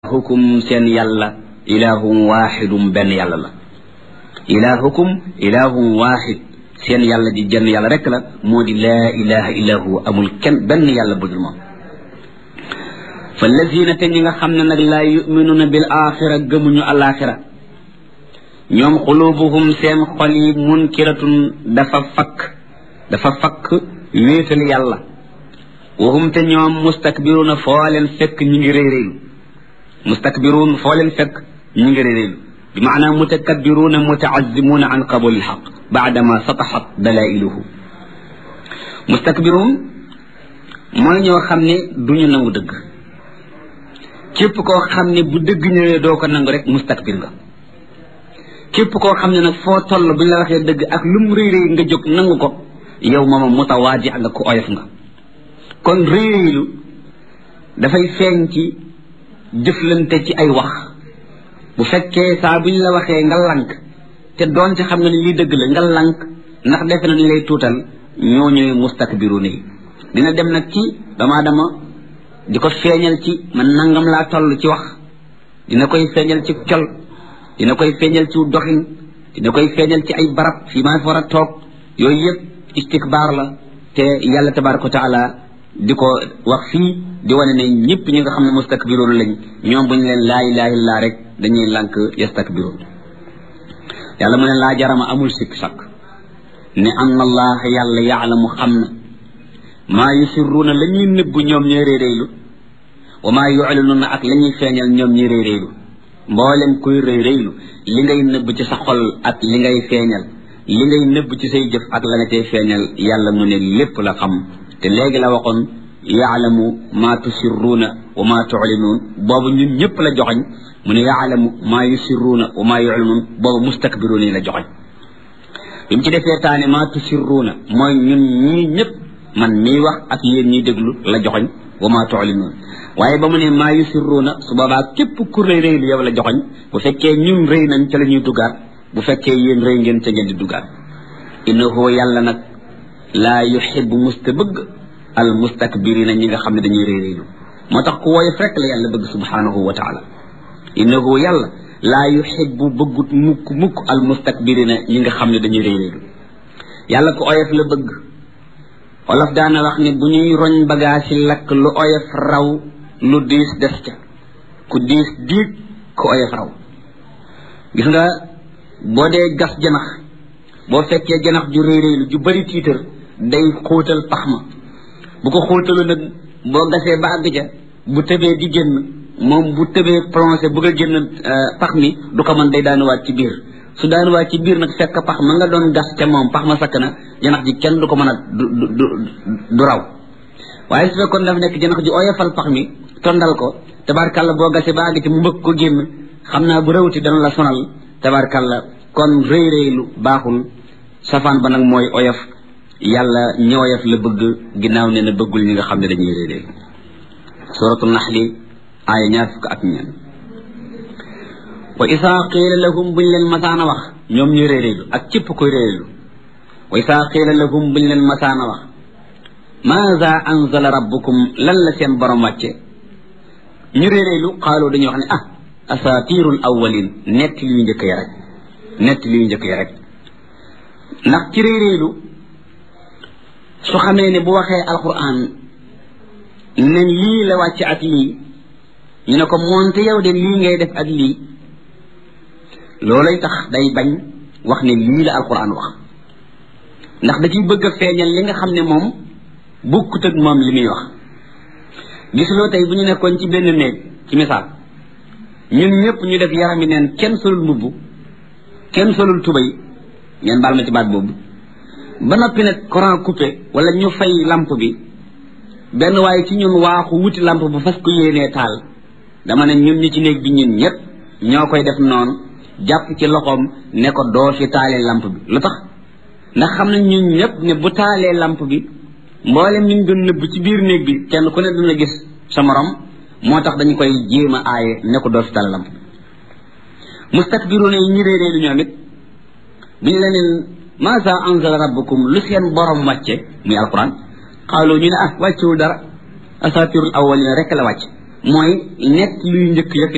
hukum seen yàlla ilahum waxidum benn yàlla la ilahukum ilahum waxid seen yàlla ji jenn yàlla rek la moo di laa ilaha illa huwa amul kenn benn yàlla budul moom fa lazina te ñi nga xam ne nag laa yuminuuna bil axira gëmuñu alaxira ñoom xulubuhum seen xol yi munkiratun dafa fakk dafa fakk wéetal yàlla wahum te ñoom mustakbiruuna foo leen fekk ñi ngi réeréelu mustakbiruun foo leen fekk ñi ngi réeréelu bi maanaam mutakabbiruuna mutaazimuuna an qabuli lxaq baadama sataxat dalailuhu mustakbiruun mooy ñoo xam ne duñu nangu dëgg képp koo xam ne bu dëgg ñëwee doo ko nangu rek mustakbir nga képp koo xam ne nag foo toll bu ñu la waxee dëgg ak lu mu rëy rëy nga jóg nangu ko yow mooma mutawaaji nga ko oyof nga kon rëy rëylu dafay feeñ ci jëflante ci ay wax bu fekkee saa bu ñu la waxee nga lank te doon ci xam nga ne lii dëgg la nga lank ndax defe na ni lay tuutal ñoo ñooy mustakbiru nii dina dem nag ci dama dama di ko feeñal ci man nangam laa toll ci wax dina koy feeñal ci col dina koy feeñal ci doxin dina koy feeñal ci ay barab fii maa fi war a toog yooyu yëpp istikbaar la te yàlla tabaraka wa taala di ko wax fii di wane ne ñëpp ñi nga xam ne mustakbiroon lañ ñoom bu ñu leen laa ilaha illa rek dañuy lànk yastakbiroon yàlla mu ne laa jarama amul sikk sakk ne anna allah yàlla yaalamu xam na maa yusirruuna la ñuy nëbbu ñoom ñooy réeréylu wa maa yuclinuuna ak la ñuy feeñal ñoom ñuy réeréylu mboolem kuy réeréylu li ngay nëbb ci sa xol ak li ngay feeñal li ngay nëbb ci say jëf ak la nga cay feeñal yàlla mu ne lépp la xam te léegi la waxoon yaalamu maa tusirruuna wa maa tuclinuun boobu ñun ñëpp la joxoñ mu ne yaalamu maa yusirruuna wa maa yuclinuun boobu mustakbiruun yi la joxoñ bi mu ci defee taane maa tusirruuna mooy ñun ñii ñëpp man mii wax ak yéen ñiy déglu la joxoñ wa maa tuclinuun waaye ba mu ne maa yusirruuna su boobaa képp ku rëy rëy lu yow la joxoñ bu fekkee ñun rëy nañ ca la ñuy duggaat bu fekkee yéen rëy ngeen ca ngeen di duggaat innahu yàlla nag laa yuxibu musta bëgg al mustakbirina ñi nga xam ne dañuy rëy rëylu moo tax ku woyof rek la yàlla bëgg subhanahu wa taala innahu yàlla laa yuxibu bëggut mukk mukk al mustakbirina ñi nga xam ne dañuy rëy rëylu yàlla ku oyof la bëgg olof daana wax ne bu ñuy roñ bagage yi lakk lu oyof raw lu diis des ca ku diis diig ku oyof raw gis nga boo dee gas janax boo fekkee janax ju réy réylu ju bari tiitar day xóotal pax ma bu ko xóotalu nag boo gasee ba àgg ca bu tëbee di génn moom bu tëbee plongé bëgg a génn pax mi du ko mën day daanuwaat ci biir su daanuwaat ci biir nag fekk pax ma nga doon gas ca moom pax ma sakk na janax ji kenn du ko mën a du du du raw waaye su fekkoon dafa nekk janax ji oyofal pax mi tondal ko tabarkàlla boo gasee ba àgg ci mu mbëgg ko génn xam naa bu rawti dana la sonal tabarkàlla kon rëy rëylu baaxul safaan ba nag mooy oyof yàlla ñi oyof la bëgg ginnaaw ne na bëggul ñi nga xam ne dañuy rëy rëy suratu naxli aaya ñaar fukk ak ñeen wa isaa qiila lahum buñ leen masaana wax ñoom ñuy rëy rëylu ak cépp koy rëylu wa isaa qiila lahum buñ leen masaana wax maada anzala rabbukum lan la seen borom wàcce ñu rëy rëylu xaaloo dañuy wax ne ah asatirul awwalin nett li yu njëkk ya rek nett li yu njëkk ya rek ndax ci réeréelu su xamee ne bu waxee alquran ne lii la wàcc ak lii ñu ne ko moonte yow de lii ngay def ak lii loolay tax day bañ wax ne lii la alquran wax ndax da ciy bëgg a feeñal li nga xam ne moom bukkut ak moom li muy wax gisuloo tey bu ñu nekkoon ci benn néeg ci misaal ñun ñëpp ñu def yarami neen kenn solul mbubb kenn solul tubay ngeen baal ma ci baat boobu ba noppi nag courant coupé wala ñu fay lampe bi benn waaye ci ñun waaxu wuti lampe bu fas ko yéenee taal dama ne ñun ñi ci néeg bi ñun ñëpp ñoo koy def noonu jàpp ci loxoom ne ko doo fi taalee lampe bi lu tax ndax xam nañ ñun ñëpp ne bu taalee lampe bi mboolem ñu doon nëbb ci biir néeg bi kenn ku ne dina gis sa morom moo tax dañu koy jéem a aaye ne ko doo fi taal lampe bi mustakbiruuna yi ñi réeree lu ñoom it bu ñu leneen maasa anzala rabbukum lu seen borom wàcce muy alquran xaaloo ñu ne ah wàccewul dara asatirul awalina rek la wàcc mooy nekk luy njëkk yëpp